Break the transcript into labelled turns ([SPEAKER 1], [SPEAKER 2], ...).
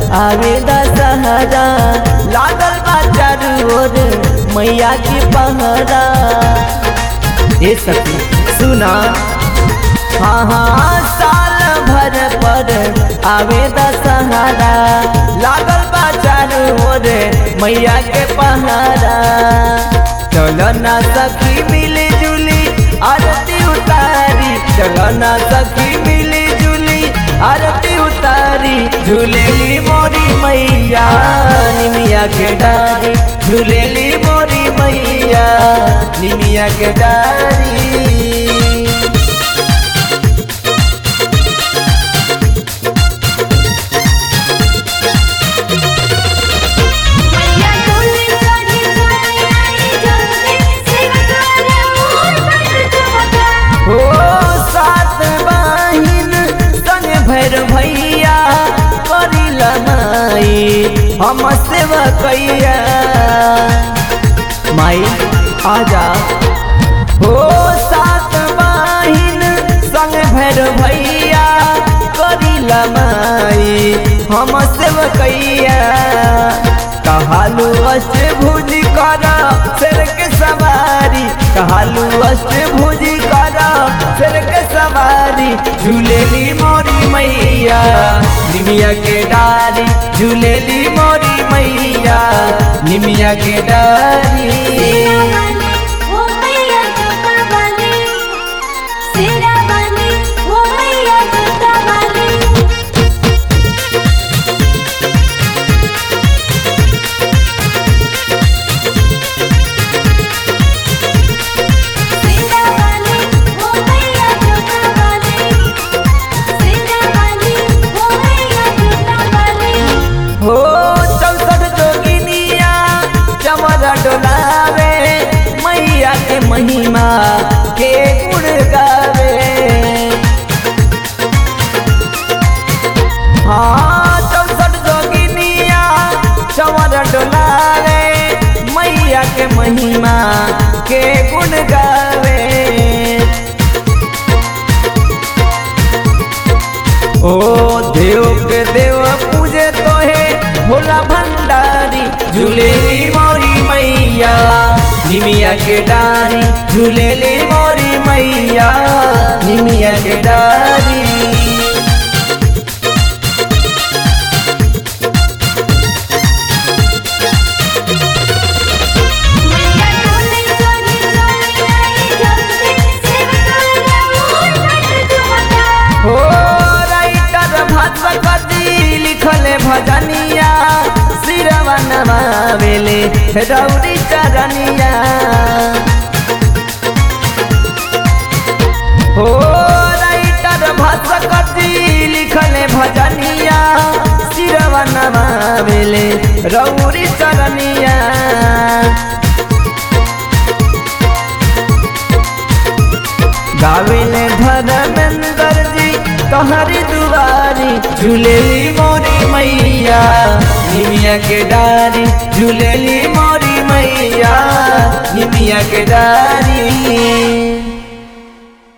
[SPEAKER 1] आवे दशहरा लागल बा चारू ओर मैया की पहरा ए सखी सुना हाँ हाँ साल भर पर आवे दशहरा लागल बा चारू ओर मैया के पहरा चलो ना सखी मिली जुली आरती उतारी चलो ना सखी मिली जुली आरती उतारी झूलेली मोरी मैया निमिया के डारी झूलेली मोरी मैया निमिया के डारी
[SPEAKER 2] मैया डोली चढ़ी चढ़ी आई जल्दी सिंगार मोर बट चमका
[SPEAKER 1] हो सात बहिन संग भैर भैया करी लनाई हम सेवा कैया माई आजा हो सात बहिन संग भैर भैया करी लनाई हम सेवा कैया कहालू अष्टभुज कर शेर के सवारी कहालू अष्टभुज कर शेर के सवारी झूलेली मोरी मैया निमिया के डारी झूलेली मोरी मैया निमिया के डारी
[SPEAKER 2] वाली वो मैया जटा वाली सिरा वाली वो मैया जटा वाली सिरा वाली वो मैया जटा वाली सिरा वाली वो मैया जटा वाली
[SPEAKER 1] हो चौसठ जोगिनिया चमर डोलावे मैया के महिमा के गुण गावे हाँ चौसठ जोगिनिया चमर डोलावे मैया के महिमा के गुण गावे ओ देव के देव पूजे तोहे भोला भंडारी झूलेली मोरी मैया निमिया के डारी झूलेली मोरी मैया निमिया के डारी
[SPEAKER 2] मैया डोली चढ़ी चढ़ी आई जल्दी सिंगार मोर बट चमका
[SPEAKER 1] हो राइटर भास्कर जी लिखले भजनिया सिरवा नमावेले रौरी चरनिया हो राइटर भास्कर जी लिखले भजनिया सिरवा नमावेले रौरी चरनिया गाविले धर्मेंद्र जी तोहरी दुआरी झूलेली मोरी मैया निमिया के डारी झूलेली मोरी मैया निमिया के डारी